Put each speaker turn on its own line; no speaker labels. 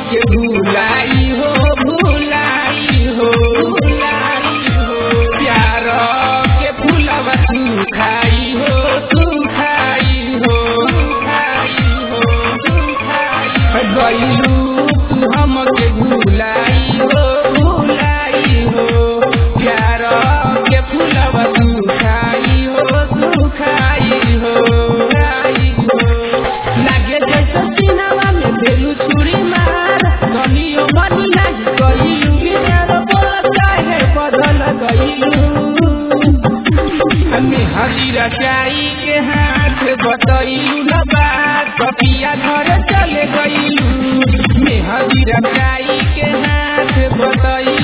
के भुलाई हो भुलाई हो भुलाई हो प्यार के फूलवा तू खाई हो तू खाई हो खाई हो तू खाई गईलू तू हमके भुलाई हो भुलाई हो प्यार के फूलवा तू खाई हो तू खाई हो खाई हो लागे जैसे सिनेमा में भेलू छुरी मार गलियों मनी लाग गईलू बिना बोल काहे बदल गईलू हमें हजीरा चाई के हाथ बतैलू न बात कपिया घर चले गईलू में हजीरा चाई के हाथ बतैलू